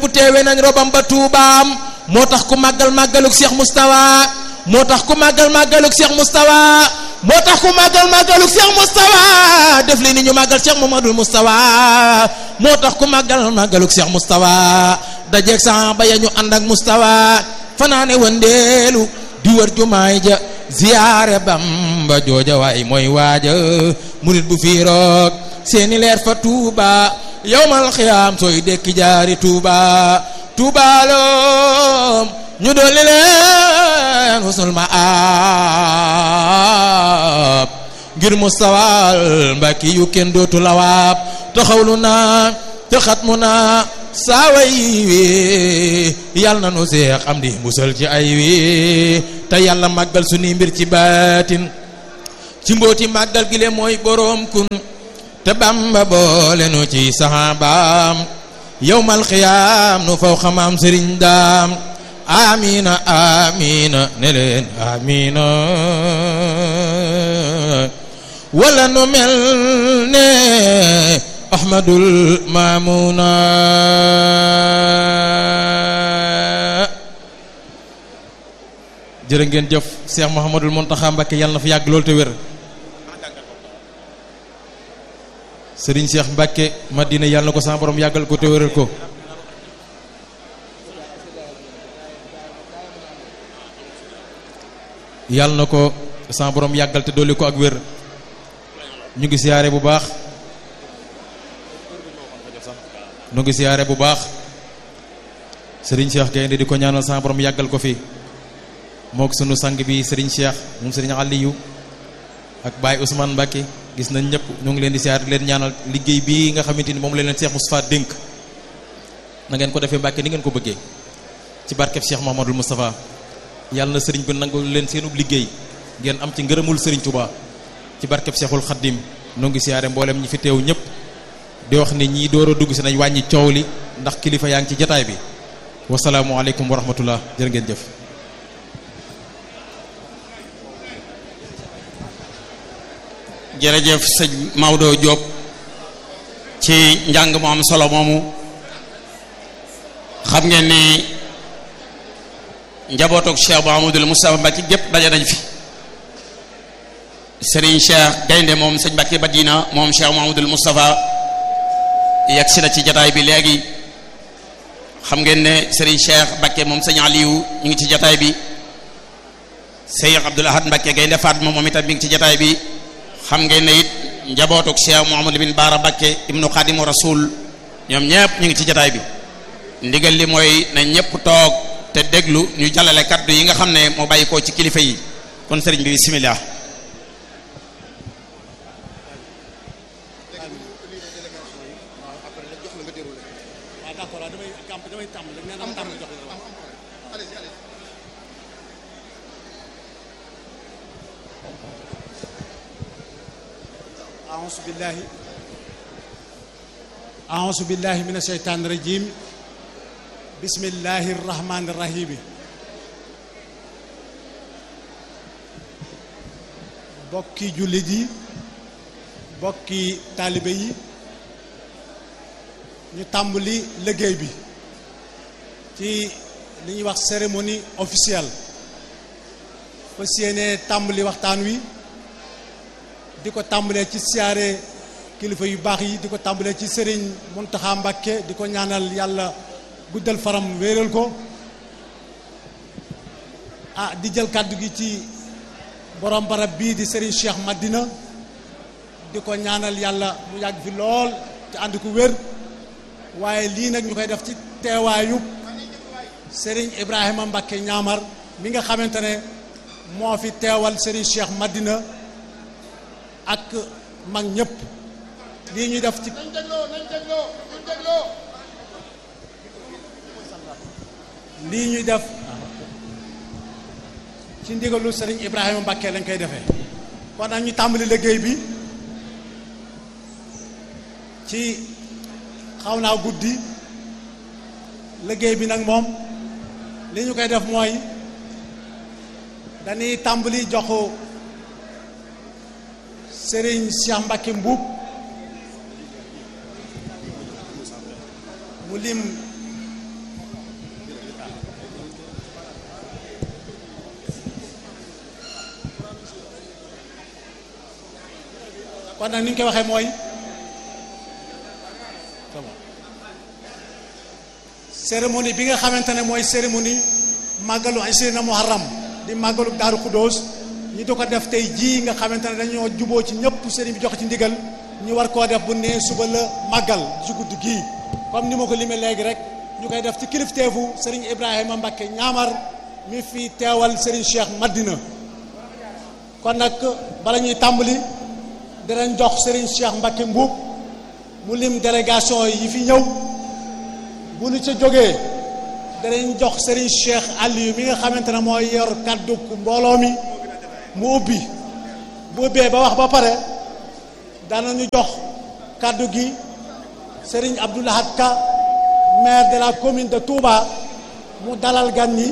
teewe nañ robam ba tuubaam moo tax ku màggal màggaluk Cheikh Moustapha moo tax ku màggal màggaluk Cheikh Moustapha moo tax ku màggal màggaluk Cheikh Moustapha def li ni ñu màggal Cheikh Mamadou Moustapha moo tax ku màggal màggaluk Cheikh Moustapha dajeeg saxaaba ya ñu ànd ak Moustapha fanaane wandeelu di wër jumaay ja ziyaare Bamba jooja waay mooy waaja murit bu fii roog seeni leer fa Tuuba yowmal xiyaam sooy dekki jaari Tuuba tuubaaloom ñu dolli leen husnul maab ngir mustawal mbàkki yu kenn dootu lawaab taxawlu naa te xatmu naa saaway wi yàlla na nu seex am di musal ci ay wi te yàlla màggal sunuy mbir ci baatin ci mbooti màggal gi le mooy boroom kun te bamba boole nu ci saxaabaam yowmal xiyaam nu faw xamaam sëriñ daam amina amina ne leen amina wala nu mel ne ahmadul mamuna jërë ngeen jëf Cheikh Mouhamadul Mountakha Mbacké yàlla na fa yàgg loolu te wér Serigne Cheikh Mbacké Madina yàlla na ko sama borom yàggal ko te wéral ko yàlla na ko sama borom yàggal te dolli ko ak wér ñu ngi siyaare bu baax ñu ngi siyaare bu baax Serigne Cheikh Gaynde di ko ñaanal sama borom yàggal ko fi mook sunu sang bi Serigne Cheikh moom Serigne Aliou ak Baye Ousmane Mbacké gis nañ ñëpp ñu ngi leen di siyaare leen ñaanal liggéey bii nga xamante ni moom leen leen Cheikh Moustapha dénk na ngeen ko defee Mbacké ni ngeen ko bëggee ci barkeb Cheikh Mouhamadoul Moustapha yàlla na sëriñ bi nangu leen seenub liggéey ngeen am ci ngërëmul sëriñ Touba ci barkeb Cheikhul Khadim noo ngi siyaare mboolem ñi fi teew ñëpp di wax ni ñii door a dugg si nañ wàññi coow li ndax kilifa yaa ngi ci jataay bi wasalaamualeykum wa rahmatullah jërë ngeen jëf jërëjëf sëñ Maodo Diop ci njàng mu am solo moomu xam ngeen ni njabootuk Cheikh Mouhamadoul Moustapha Mbacké gépp daje nañ fi Serigne Cheikh Gaynde moom sëñ Mbacké Madina moom Cheikh Mouhamadoul Moustapha yegg si na ci jataay bi léegi xam ngeen ne Serigne Cheikh Mbacké moom sëñ Aliou ñu ngi ci jataay bi Cheikh Abdoul Ahad Mbacké Gaynde Fatma moom itam mi ngi ci jataay bi xam ngeen ne it njabootuk Cheikh Mouhamadou bin Baara Mbacké ibnu Khadimu Rasul ñoom ñëpp ñu ngi ci jataay bi ndigal li mooy na ñëpp toog te déglu ñu jàllale kaddu yi nga xam ne moo bàyyi koo ci kilifa yi kon sëriñ bi bismillah أعوذ بالله أعوذ بالله من الشيطان الرجيم بسم الله الرحمن الرحيم bokki jullit yi bokki taalibe yi ñu tàmbali liggéey bi ci li ñuy wax cérémonie officielle fas yéene tàmbali waxtaan wi di ko tàmbalee ci siyaare kilifa yu baax yi di ko tàmbalee ci sëriñ Muntaxa Mbàkke di ko ñaanal yàlla guddal faram wéeral ko ah di jël kàddu gi ci borom barab bii di sëriñ Cheikh Madina di ko ñaanal yàlla mu yàgg fi lool te ànd ku wér waaye lii nag ñu koy def ci teewaayu sëriñ Ibrahima Mbàkke ñaamar mi nga xamante ne moo fi teewal sëriñ Cheikh Madina ak mag ñëpp lii ñuy def ci lii ñuy def ci ndigalu sëriñ Ibrahima Mbàkke lañ koy defee kon nag ñu tàmbali liggéey bi ci xaw naa guddi liggéey bi nag moom li ñu koy def mooy dañuy tàmbali joxu sëriñ Cheikh Mbacke Mbuub mu lim kon nag ni ñu koy waxee mooy cérémonie bi nga xamante ne mooy cérémonie màggalu Isrina Muharram di màggalu Daaru Xuddoos ñi di ko def tey jii nga xamante ne dañoo juboo ci ñëpp sëriñ bi jox ci ndigal ñu war koo def bu nee suba la màggal ci guddi gii comme ni ma ko limee léegi rek ñu koy def ci kilifteefu sëriñ Ibrahima Mbakke ñaamar mi fi teewal sëriñ Cheikh Madina kon nag bala ñuy tàmbali dinañ jox sëriñ Cheikh Mbakke Mbuub mu lim délégation yi fi ñëw bu ñu ca jógee danañ jox Serigne Cheikh Aliou mi nga xamante ne mooy yor kaddu mbooloo mi mu ubbi bu ubbee ba wax ba pare danañu jox kaddu gi Serigne Abdoulahad Ka maire de la commune de Touba mu dalal gan ñi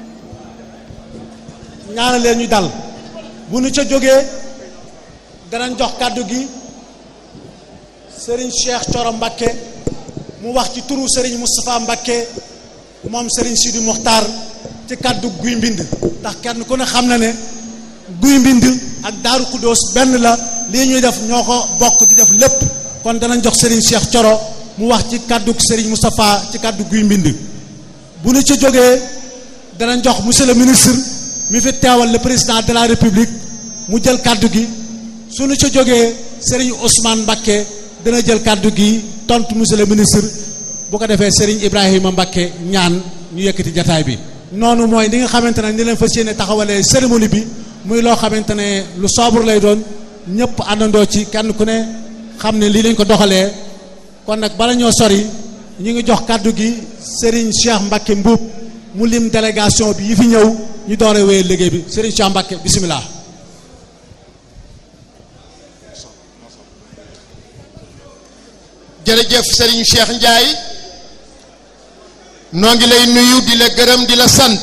ñaanal leen ñu dal bu ñu ca jógee danañ jox kaddu gi Serigne Cheikh Coro Mbakke mu wax ci turu Serigne Moustapha Mbakke moom Serigne Sidi Mokhtar ci kaddu guy mbind ndax kenn ku ne xam na ne guy mbind ak Daaru Xuddoos benn la lii ñuy def ñoo ko bokk di def lépp kon danañ jox Serigne Cheikh Coro mu wax ci kaddu Serigne Moustapha ci kaddu guy mbind bu ñu ci jógee danañ jox monsieur le ministre mi fi teewal le président de la république mu jël kaddu gi suñu ci jógee Serigne Ousmane Mbakke dana jël kaddu gi tontu monsieur le ministre bu ko defee Serigne Ibrahima Mbakke ñaan ñu yëkkati jataay bi noonu mooy ni nga xamante ne ni leen fas yéene taxawalee cérémonie bi muy loo xamante ne lu sobre lay doon ñëpp àndandoo ci kenn ku ne xam ne lii lañ ko doxalee kon nag bala ñoo sori ñu ngi jox kàddu gi Serigne Cheikh Mbakke Mbuub mu lim délégation bi yi fi ñëw ñu doore wéyal liggéey bi Serigne Cheikh Mbakke bisimilah. jërëjëf Serigne Cheikh Ndiaye noo ngi lay nuyu di la gërëm di la sant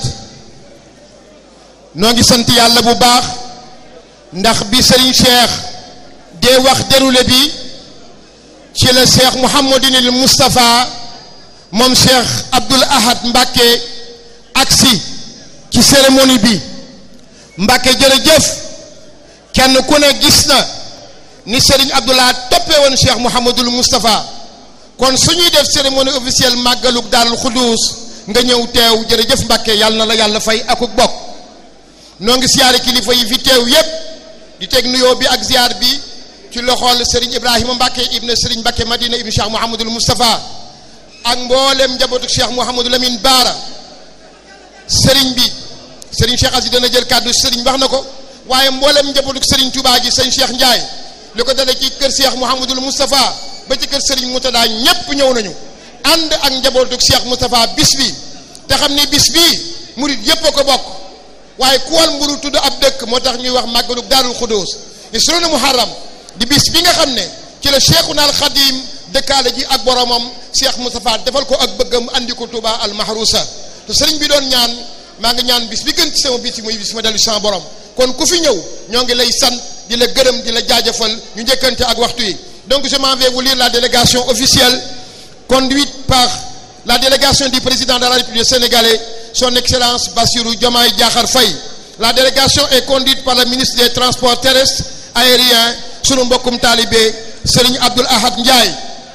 noo ngi sant yàlla bu baax ndax bi Serigne Cheikh dee wax déroulé bi ci la Cheikh Mouhamadinil Moustapha moom Cheikh Abdoul Ahad Mbacké agsi ci cérémonie bi Mbacké jërëjëf kenn ku ne gis na ni Serigne Abdoul Ahad toppee woon Cheikh Mouhamadul Moustapha kon suñuy def cérémonie officielle màggalug Daarul Xuduus nga ñëw teew jërëjëf Mbàkke yàlla na la yàlla fay akuk bokk noo ngi siyaare kilifa yi fi teew yépp di teg nuyoo bi ak ziar bi ci loxol Serigne Ibrahima Mbàkke ibne Serigne Mbàkke Madina ibne Cheikh Mouhamadul Moustapha ak mboolem njabootu Cheikh Mouhamadul Amin Baara Serigne bi Serigne Cheikh Asi dana jël kàddu Serigne wax na ko waaye mboolem njabootu Serigne Touba gi sëñ Cheikh Ndiaye li ko dale ci kër Cheikh Mouhamadul Moustapha ba ci kër Serigne Moutada ñépp ñëw nañu ànd ak njabootu Cheikh Moustapha bis bi te xam ni bis bii murit yépp a ko bokk waaye ku wal mburu tudd ab dëkk moo tax ñuy wax màggalu Daarul Xudoos isrona Muharram di bis bi nga xam ne ci la Cheikhuna al Xadim dëkkaale ji ak boromam Cheikh Moustapha defal ko ak bëggam andi ko Touba al Mahrousa te Serigne bi doon ñaan maa ngi ñaan bis bi gën ci sama bis yi muy bis ma dellu sama borom kon ku fi ñëw ñoo ngi lay sant di la gërëm di la jaajëfal ñu njëkkante ak waxtu yi donc je m'en vais vous lire la délégation officielle conduite par la délégation du président de la République sénégalaise son excellence Bassirou Diomaye Diakhar Faye la délégation est conduite par le ministre des transports terrestres aériens sunu mbokkum talibé Serigne Abdoul Ahad Ndiaye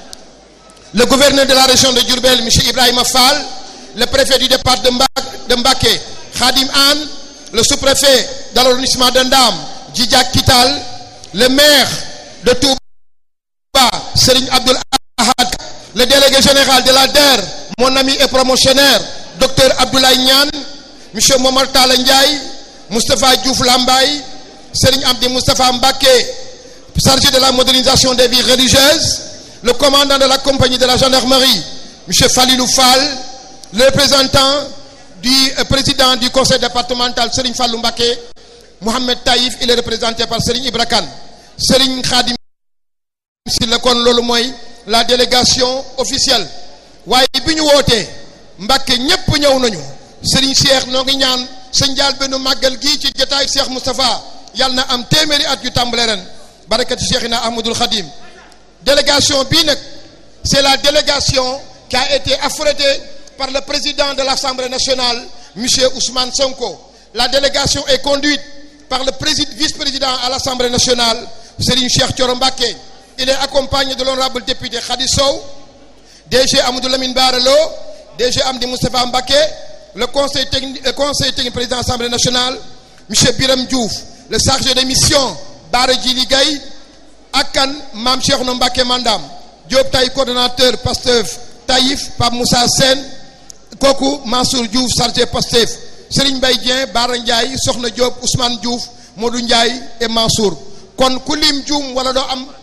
le gouverneur de la région de Diourbel monsieur Ibrahima Fall le préfet du départ de Mbacké de Mbacké Khadim Anne le sous-préfet de l'arrondissement de Ndam Djidja Kital le maire de Touba Serigne Abdoul Ahad le délégué général de la DER mon ami et promotionnaire docteur Abdoulaye Niane monsieur Momar Talla Ndiaye Moustapha Diouf Lambaye Serigne Abdi Moustapha Mbacké chargé de la modernisation des vies religieuses le commandant de la compagnie de la gendarmerie monsieur Falilou Fall le représentant du président du conseil départemental Serigne Fallou Mbacké Mohamed Taïf il est représenté par Serigne Ibra Kane Serigne Khadim si la kon loolu mooy la délégation officielle waaye bi ñu wootee Mbacké ñépp ñëw nañu Serigne Cheikh noo ngi ñaan sa njaal benn màggal gii ci jotaay Cheikh Moustapha yàlla na am téeméeri at yu tàmbale ren barakati Cheikhina Ahmadoul Khadim délégation bii nag c'est la délégation qui a été affrétée par le président de l'Assemblée nationale monsieur Ousmane Sonko la délégation est conduite par le vice-président à l'Assemblée nationale Serigne Cheikh Thioro Mbacké il est accompagné de l'honorable député Khady Sow DG Amadou Lamine Bara Lo DG Amdi Moustapha Mbacké le conseil technique le conseil technique président de l'Assemblée nationale monsieur Biram Diouf le chargé de mission Bara Djili Gaye ak kan Mame Cheikhouna Mbacké Mandam Diop Tay coordonnateur Pastef Taïf Pape Moussa Sène kooku Mansour Diouf chargé Pastef Serigne Mbaye Dieng Bara Ndiaye Soxna Diop Ousmane Diouf Modou Ndiaye et Mansour kon ku lim juum wala doo am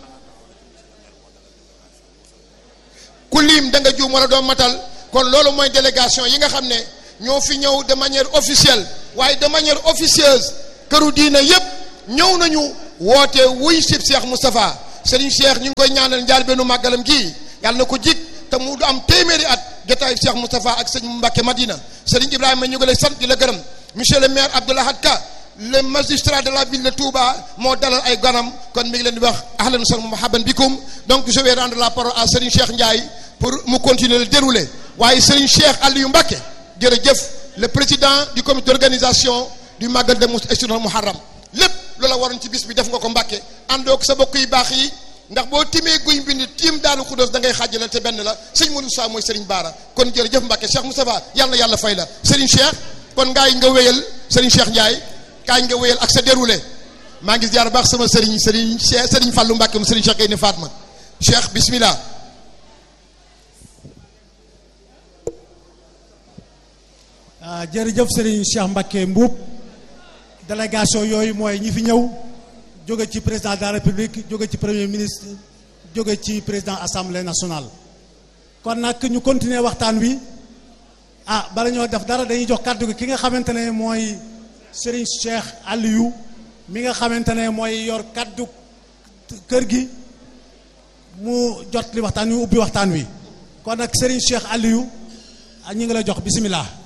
ku lim da nga juum wala doo matal kon loolu mooy délégation yi nga xam ne ñoo fi ñëw de manière officielle waaye de manière officieuse këru diina yépp ñëw nañu woote wuy sib Cheikh Moustapha Serigne Cheikh ñu ngi koy ñaanal njaal bennu màggalam gii yàlla na ko jik te mu du am téeméeri at jotaayu Cheikh Moustapha ak sëñ Mbacke Madina Serigne Ibrahima ñu ngi lay sant di la gërëm monsieur le maire Abdoulahad Ka le magistrat de la ville de Touba moo dalal ay ganam kon mi ngi leen di wax ahlan wa marhaban bikum donc je vais rendre la parole à Serigne Cheikh Ndiaye pour mu continuer le dérouler waaye Serigne Cheikh Aliou Mbacke jërëjëf le président du comité d'organisation du Magal de Mouhassinul Muharram lépp loola waroon ci bis bi def nga ko Mbacke àndoog sa bokk yu baax yi ndax boo timee guy mbind tiim daanu xudóos da ngay xaajale te benn la sëñ Modou Sa mooy Serigne Bara kon jërëjëf Mbacke Cheikh Moustapha yàlla na yàlla fay la Serigne Cheikh kon ngaay nga wéyal Serigne Cheikh Ndiaye kaay nga wéyal ak sa déroulé maa ngi jaar baax sama Serigne Serigne Cheikh Serigne Fallou Mbacke mu Serigne Cheikh Gaynde Fatma Cheikh bismillah jërëjëf Serigne Cheikh Mbacké Mbuub délégation yooyu mooy ñi fi ñëw jóge ci président de la république jóge ci premier ministre jóge ci président assemblée nationale kon nag ñu continuer waxtaan wi ah bala ñoo def dara dañuy jox kàddu gi ki nga xamante ne mooy Serigne Cheikh Aliou mi nga xamante ne mooy yor kàddu kër gi mu jot li waxtaan wi ubbi waxtaan wi kon nag Serigne Cheikh Aliou ñu ngi la jox bisimilah.